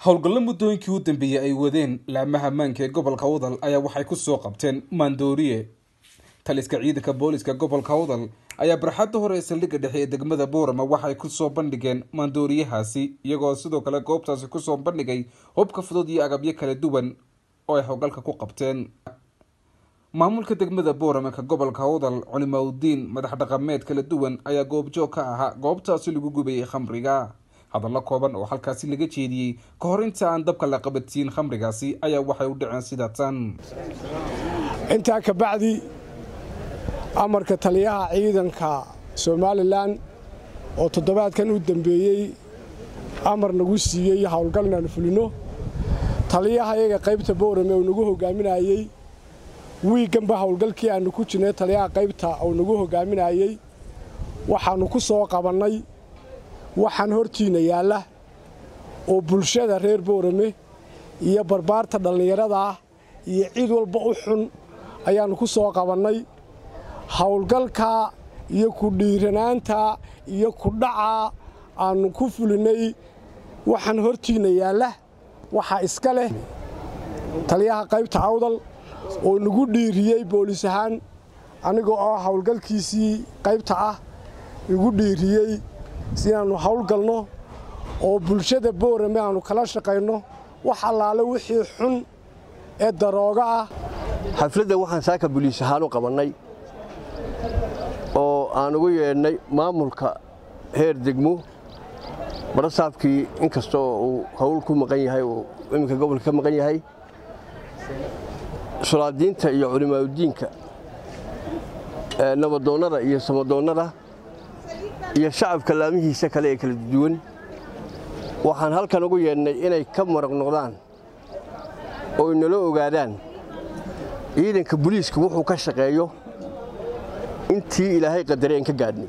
howlgallo muddooyinkii u dambeeyey ay wadeen laamaha maanka ee gobolka awdal ayaa waxay ku soo qabteen maandooriye taliska ciidanka booliska gobolka awdal ayaa barxadda hore ee saldhigga dhexe ee degmada boorama waxay kusoo bandhigeen maandooriyahaasi iyagoo sidoo kale goobtaasi kusoo bandhigay hubka fudud iyo agabyo kala duwan oo ay howlgalka ku qabteen maamulka degmada boorama ka gobolka awdal culimaudiin madax dhaqameed kala duwan ayaa goobjoog ka ahaa goobtaasi lagu gubayay khamriga hadallo kooban oo halkaasi laga jeediyey ka hor inta aan dabka la qabatiin khamrigaasi ayaa waxay u dhaceen sida tan intaa ka bacdi amarka taliyaha ciidanka somalilan oo toddobaadkan u dambeeyey amar nagu siiyey howlgal inaannu fulinno taliyaha iyaga qaybta boorame uu nagu hogaaminayey wiigganba howlgalkii aannu ku jirnay taliyaha qaybta uu nagu hogaaminayey waxaannu ku soo qabannay waxaan hortiinna yaalla oo bulshada reer boorame iyo barbaarta dhallinyarada ah iyo cid walba u xun ayaannu ku soo qabannay howlgalka iyo ku dhiiranaanta iyo ku dhaca aannu ku fulinnay waxaan hortiinna yaalla waxaa iska leh taliyaha qaybta awdal oo nagu dhiiriyey boolis ahaan aniga oo howlgalkiisii qaybta ah igu dhiiriyey inaannu howlgalno oo bulshada boorame aannu kala shaqayno wax allaale wixii xun ee darooga ah xafladda waxaan saaka buliis ahaan u qabannay oo aan ugu yeedhnay maamulka heer degmo barasaabkii inkastoo uu howl ku maqan yahay uu iminka gobolka ka maqan yahay sulaadiinta iyo culimaauddiinka nabadoonnada iyo samadoonnada iyo shacabka laamihiisa kale ee kala duwan waxaan halkan ugu yeedhnay inay ka maraq noqdaan oo inala ogaadaan ciidanka buliiska wuxuu ka shaqeeyo intii ilaahay qadareen ka gaadhnay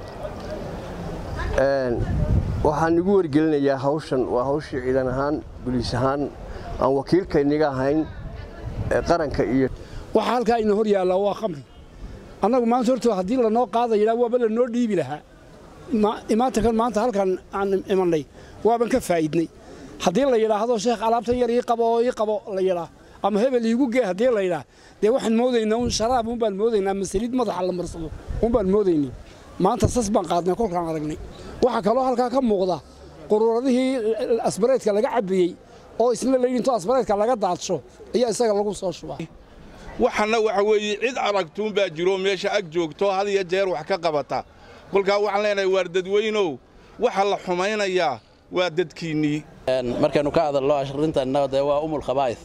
waxaan igu wargelinayaa hawshan waa hawshii ciidan ahaan buliis ahaan aan wakiilkayniga ahayn qaranka iyo waxaa halkaa ina hor yaallaa waa khamri annagu maanta horta haddii lanoo qaadayna waaba lanoo dhiibi lahaa imaantankan maanta halkan aan imannay waaban ka faa'idnay haddii la yidhaahdo sheekh alaabtan yar ii qabo oo ii qabo la yidhaa ama hebel iigu gee haddii la yidhaa dee waxaan moodaynaa un sharaab un baan moodaynaa masaliid madaxa la marsado un baan moodaynay maanta sas baan qaadnay kolkaan aragnay waxaa kaloo halkaa ka muuqda quruuradihii asbareedka laga cabbiyey oo isla laydhinto asbareedka laga daadsho ayaa isaga lagu soo shubaa waxanna waxa weeye cid aragtuun baa jiro meesha ag joogto had iyo jeer wax ka qabata kolkaa waxaan leenahay waar dadweynow waxa la xumaynayaa waa dadkiinnii markaynu ka hadalno arrintanna dee waa umul khabaa'is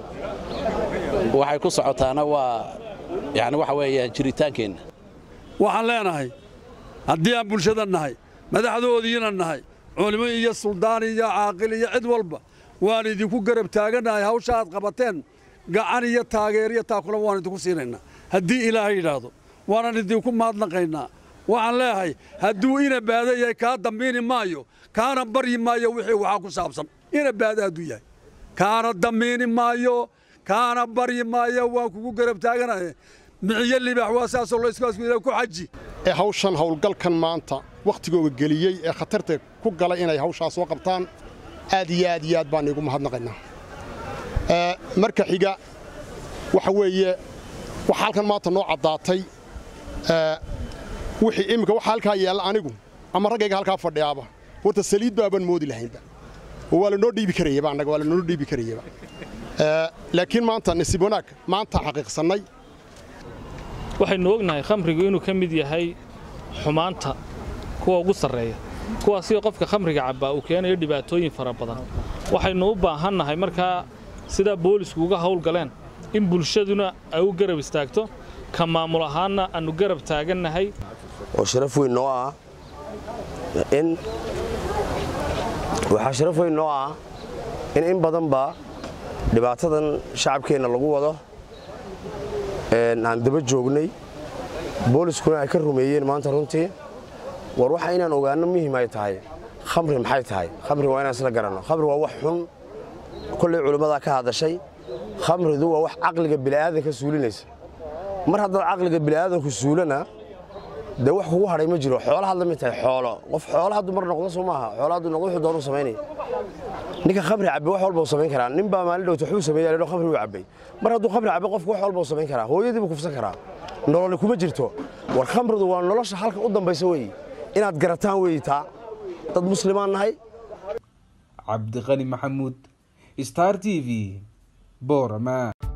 waxay ku socotaana waa yani waxa weeyaan jiritaankeenna waxaan leenahay haddii aan bulshada nahay madaxdoodiina nahay culimo iyo suldaan iyo caaqil iyo cid walba waan idinku garab taagannahay hawsha aad qabateen gacan iyo taageer iyo taakula waan idinku siinaynaa haddii ilaahay yidhaahdo waanan idinku mahadnaqaynaa waxaan leeyahay hadduu ina baada yahay kaa dambiini maayo kaana baryi maayo wixii waxaa ku saabsan ina baada hadduu yahay kaana dambiini maayo kaana baryi maayo waan kugu garab taaganahay miciyo libaax waa saasoo layskaasku ku xaji ee hawshan howlgalkan maanta wakhtigooga geliyey ee khatarta ku galay inay hawshaas soo qabtaan aad iyo aad iyo aad baan iigu mahadnaqaynaa marka xiga waxa weeye waxa halkan maanta noo caddaatay wixii iminka waxa halkaa yaalla anigu ama raggayga halkaa fadhiyaaba horta saliid baabaan moodi lahaynba oo waa lanoo dhiibi karayaba annaga waa lanoo dhiibi karayaba laakiin maanta nasiib wanaag maanta xaqiiqsannay waxaynu ognahay khamrigu inuu ka mid yahay xumaanta kuwa ugu sarreeya kuwaasio qofka khamriga cabbaa uu keenayo dhibaatooyin fara badan waxaynu u baahannahay markaa sidaa boolisku uga howlgaleen in bulshaduna ay u garab istaagto ka maamul ahaanna aannu garab taagannahay oo sharaf weyn noo ah in waxaa sharaf weyn noo ah in in badanba dhibaatadan shacabkeenna lagu wado aan daba joognay booliskuna ay ka rumeeyeen maanta runtii war waxa inaan ogaanno muhiim ay tahay khamri maxay tahay khamri waa inaan isla garanno khamri waa wax xun kollay culimmadaa ka hadashay khamridu waa wax caqliga bili'aadanka suulinaysa mar haddaad caqliga bili'aadanku suulana dee wax kugu hadhay ma jiro xoolahaad la mid tahay xoolo qof xoolo hadduu mar noqdo soo maaha xoolo hadduu noqdo wuxuu doonu samaynaya ninka khamri cabbe wax walba uu samayn karaa nin baa maalin dhowta waxbuu sameeyaa leedho khamri uu cabbay mar hadduu khamri cabbe qofku wax walba uu samayn karaa hooyadii buu kufsan karaa nololi kuma jirto war khamridu waa nolosha halka u dambaysa weeye inaad garataan weeye taa dad muslimaan nahay cabdiqani maxamuud star t v boorama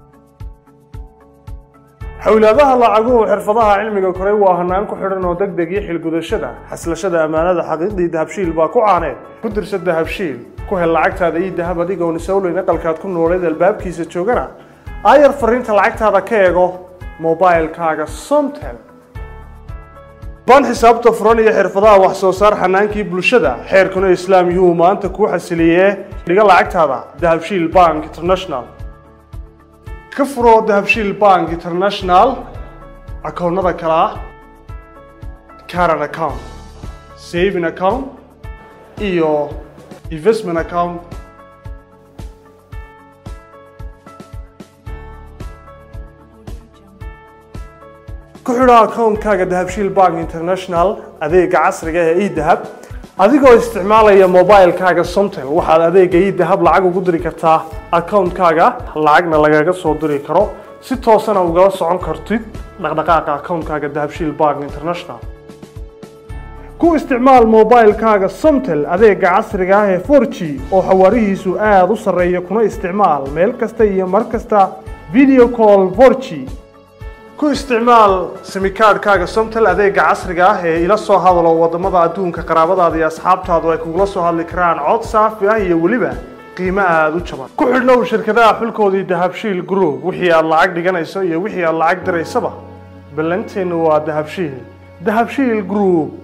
xowlaadaha lacaguhu xirfadaha cilmiga koray waa hanaan ku xidhan oo degdeg iyo xilgudashada xaslashada ammaanada xaqiiqdii dahabshiil baa ku caaneed ku dirsa dahabshiil ku hel lacagtaada iyo dahab adigoon isowleyn aqalkaad ku nooleed albaabkiisa joogana aayar fariinta lacagtaada ka eego mobailkaaga somtel baan xisaabta furan iyo xirfadaha wax soo saar xanaankii bulshada xeerkuna islaam yuu maanta kuu xasiliyee dhiga lacagtaada dahabshiil bank international ka furo dahabshiil bank international akoonnada kale ah caran account saving account iyo investment account ku xidho akoonkaaga dahabshiil bank international adeega casriga ee edahab adigoo isticmaalaya mobilkaaga somtel waxaad adeega edahab lacag ugu diri kartaa akoonkaaga lacagna lagaga soo diri karo si toosana ugala socon kartid dhaqdhaqaaqa akoonkaaga dahabshiil bank international ku isticmaal mobilkaaga somtel adeega casriga ah ee 4g oo xawaarihiisu aada u sarreeya kuna isticmaal meel kasta iyo mar kasta video call 4g ku isticmaal simikaadhkaaga somtel adeega casriga ah ee ila soo hadalo wadamada adduunka qaraabadaada iyo asxaabtaadu ay kugula soo hadli karaan cod saafi ah iyo weliba qiimo aada u jaban ku xidhnow shirkadaha xulkoodii dahabshiil group wixii aad lacag dhiganayso iyo wixii aad lacag diraysaba ballanteennu waa dahabshiil dahabshiil group